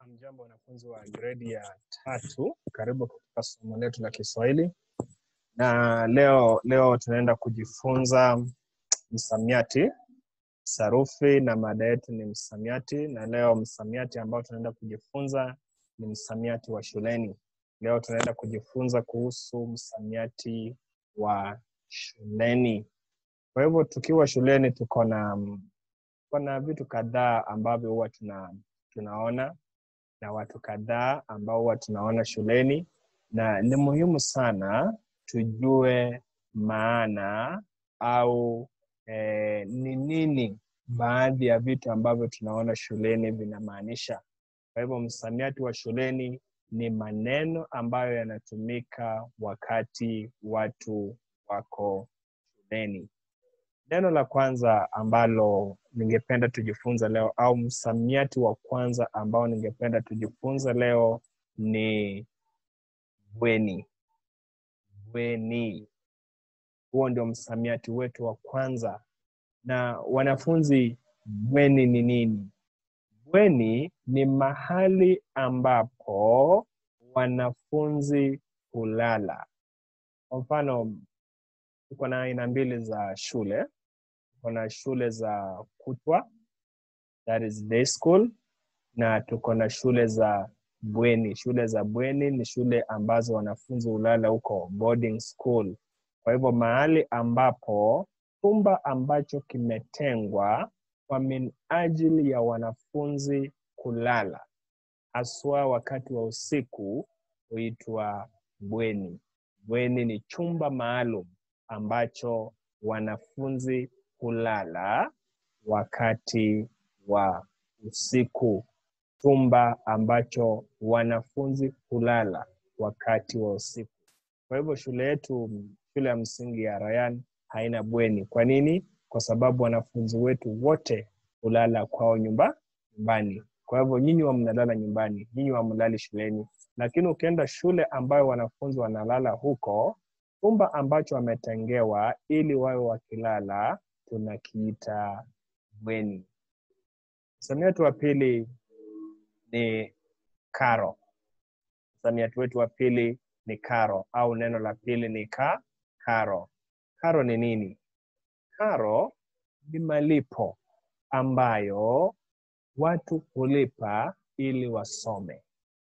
Hamjambo wanafunzi wa gredi ya tatu, karibu katika somo letu la Kiswahili na leo leo tunaenda kujifunza msamiati, sarufi na mada yetu ni msamiati, na leo msamiati ambao tunaenda kujifunza ni msamiati wa shuleni. Leo tunaenda kujifunza kuhusu msamiati wa shuleni. Kwa hivyo tukiwa shuleni tuko na tuko na vitu kadhaa ambavyo huwa tuna tunaona na watu kadhaa ambao huwa tunaona shuleni, na ni muhimu sana tujue maana au eh, ni nini baadhi ya vitu ambavyo tunaona shuleni vinamaanisha. Kwa hivyo msamiati wa shuleni ni maneno ambayo yanatumika wakati watu wako shuleni. Neno la kwanza ambalo ningependa tujifunze leo au msamiati wa kwanza ambao ningependa tujifunze leo ni bweni. Bweni, huo ndio msamiati wetu wa kwanza. Na wanafunzi, bweni ni nini? Bweni ni mahali ambapo wanafunzi hulala. Kwa mfano, tuko na aina mbili za shule. Kuna shule za kutwa, that is day school, na tuko na shule za bweni. Shule za bweni ni shule ambazo wanafunzi hulala huko boarding school. Kwa hivyo mahali ambapo chumba ambacho kimetengwa kwa minajili ya wanafunzi kulala, haswa wakati wa usiku, huitwa bweni. Bweni ni chumba maalum ambacho wanafunzi hulala wakati wa usiku. Chumba ambacho wanafunzi hulala wakati wa usiku. Kwa hivyo shule yetu, shule ya msingi ya Rayan haina bweni. Kwa nini? Kwa sababu wanafunzi wetu wote hulala kwao nyumba nyumbani. Kwa hivyo nyinyi wa mnalala nyumbani, nyinyi wa mlali shuleni. Lakini ukienda shule ambayo wanafunzi wanalala huko, chumba ambacho wametengewa ili wawe wakilala tunakiita bweni. Msamiati wa pili ni karo. Msamiati wetu wa pili ni karo, au neno la pili ni ka karo. Karo ni nini? Karo ni malipo ambayo watu hulipa ili wasome.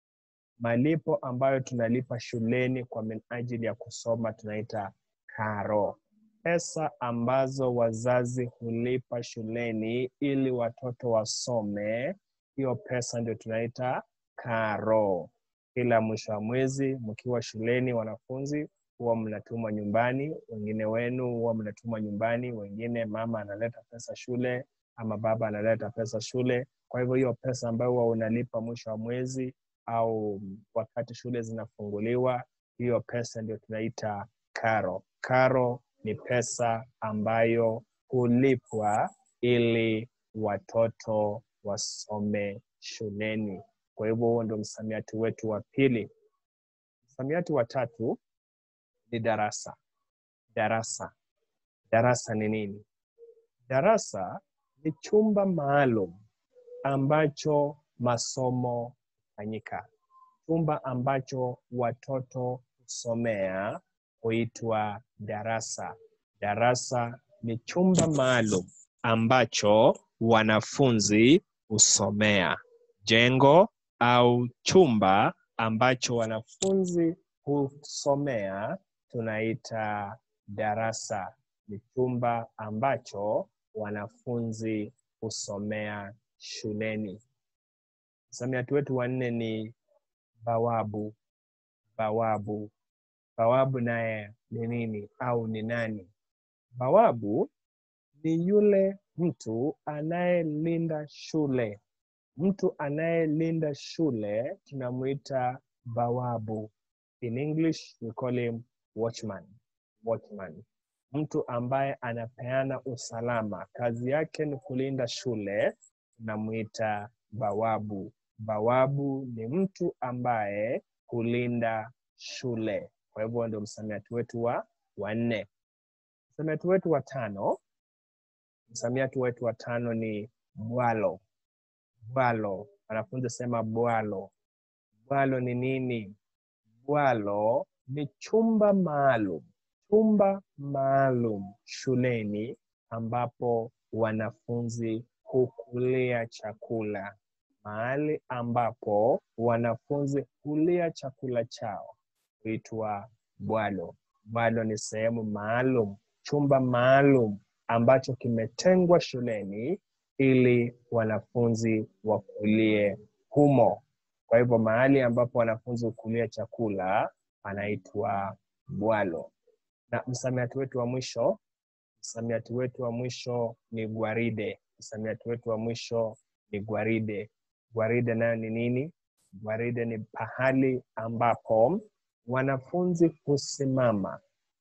Malipo ambayo tunalipa shuleni kwa minajili ya kusoma tunaita karo. Pesa ambazo wazazi hulipa shuleni ili watoto wasome, hiyo pesa ndio tunaita karo. Kila mwisho wa mwezi mkiwa shuleni, wanafunzi huwa mnatumwa nyumbani, wengine wenu huwa mnatumwa nyumbani, wengine mama analeta pesa shule ama baba analeta pesa shule. Kwa hivyo hiyo pesa ambayo huwa unalipa mwisho wa mwezi au wakati shule zinafunguliwa, hiyo pesa ndio tunaita karo. Karo ni pesa ambayo hulipwa ili watoto wasome shuleni. Kwa hivyo huo ndio msamiati wetu wa pili. Msamiati wa tatu ni darasa. Darasa, darasa ni nini? Darasa ni chumba maalum ambacho masomo hufanyika. Chumba ambacho watoto husomea huitwa darasa. Darasa ni chumba maalum ambacho wanafunzi husomea. Jengo au chumba ambacho wanafunzi husomea tunaita darasa. Ni chumba ambacho wanafunzi husomea shuleni. Msamiati wetu wa nne ni bawabu. Bawabu, bawabu naye ni nini au ni nani? Bawabu ni yule mtu anayelinda shule. Mtu anayelinda shule tunamuita bawabu. In English we call him watchman. Watchman, mtu ambaye anapeana usalama, kazi yake ni kulinda shule, tunamuita bawabu. Bawabu ni mtu ambaye hulinda shule. Kwa hivyo ndio msamiati wetu wa wanne. Msamiati wetu wa tano, msamiati wetu wa tano ni bwalo. Bwalo Wanafunzi sema bwalo. Bwalo ni nini? Bwalo ni chumba maalum, chumba maalum shuleni ambapo wanafunzi hukulia chakula, mahali ambapo wanafunzi hulia chakula chao huitwa bwalo. Bwalo ni sehemu maalum, chumba maalum ambacho kimetengwa shuleni ili wanafunzi wakulie humo. Kwa hivyo mahali ambapo wanafunzi hukulia chakula panaitwa bwalo. Na msamiati wetu wa mwisho, msamiati wetu wa mwisho ni gwaride. Msamiati wetu wa mwisho ni gwaride. Gwaride nayo ni nini? Gwaride ni pahali ambapo wanafunzi husimama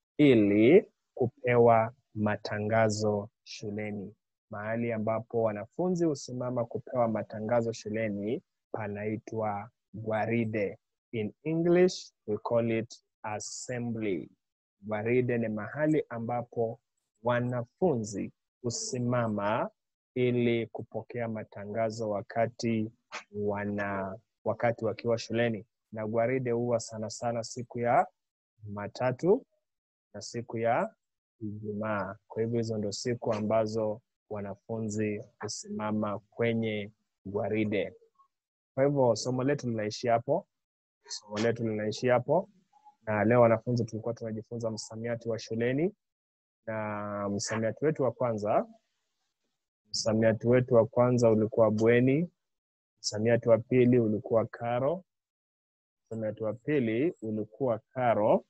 ili kupewa matangazo shuleni. Mahali ambapo wanafunzi husimama kupewa matangazo shuleni panaitwa gwaride. In English we call it assembly. Gwaride ni mahali ambapo wanafunzi husimama ili kupokea matangazo wakati wana wakati wakiwa shuleni, na gwaride huwa sana sana siku ya Jumatatu na siku ya Ijumaa. Kwa hivyo hizo ndio siku ambazo wanafunzi husimama kwenye gwaride. Kwa hivyo somo letu linaishia hapo, somo letu linaishia hapo, na leo wanafunzi tulikuwa tunajifunza msamiati wa shuleni, na msamiati wetu wa kwanza msamiati wetu wa kwanza ulikuwa bweni, msamiati wa pili ulikuwa karo, msamiati wa pili ulikuwa karo,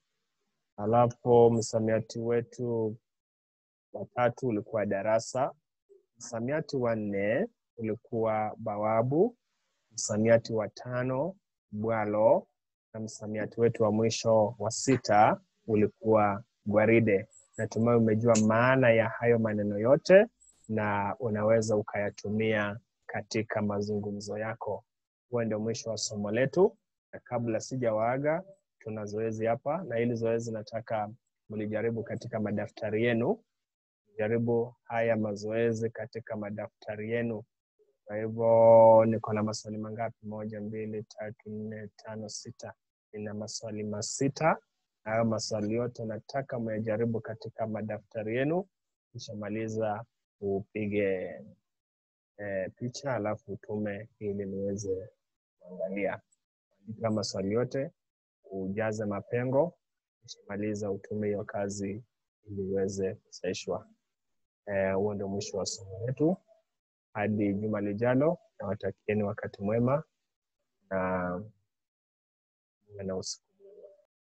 alafu msamiati wetu wa tatu ulikuwa darasa, msamiati wa nne ulikuwa bawabu, msamiati wa tano bwalo, na msamiati wetu wa mwisho wa sita ulikuwa gwaride. Natumai umejua maana ya hayo maneno yote na unaweza ukayatumia katika mazungumzo yako. Huo ndio mwisho wa somo letu, na kabla sijawaaga, tuna zoezi hapa, na hili zoezi nataka mlijaribu katika madaftari yenu. Jaribu haya mazoezi katika madaftari yenu. Kwa hivyo niko na maswali mangapi? Moja, mbili, tatu, nne, tano, sita. Nina maswali masita. Hayo maswali yote nataka muyajaribu katika madaftari yenu, kisha maliza upige e, picha alafu utume ili niweze kuangalia. Andika maswali yote, ujaze mapengo, kisha maliza utume hiyo kazi ili iweze kusahishwa. Huo e, ndio mwisho wa somo letu. Hadi juma lijalo, nawatakieni wakati mwema na na usiku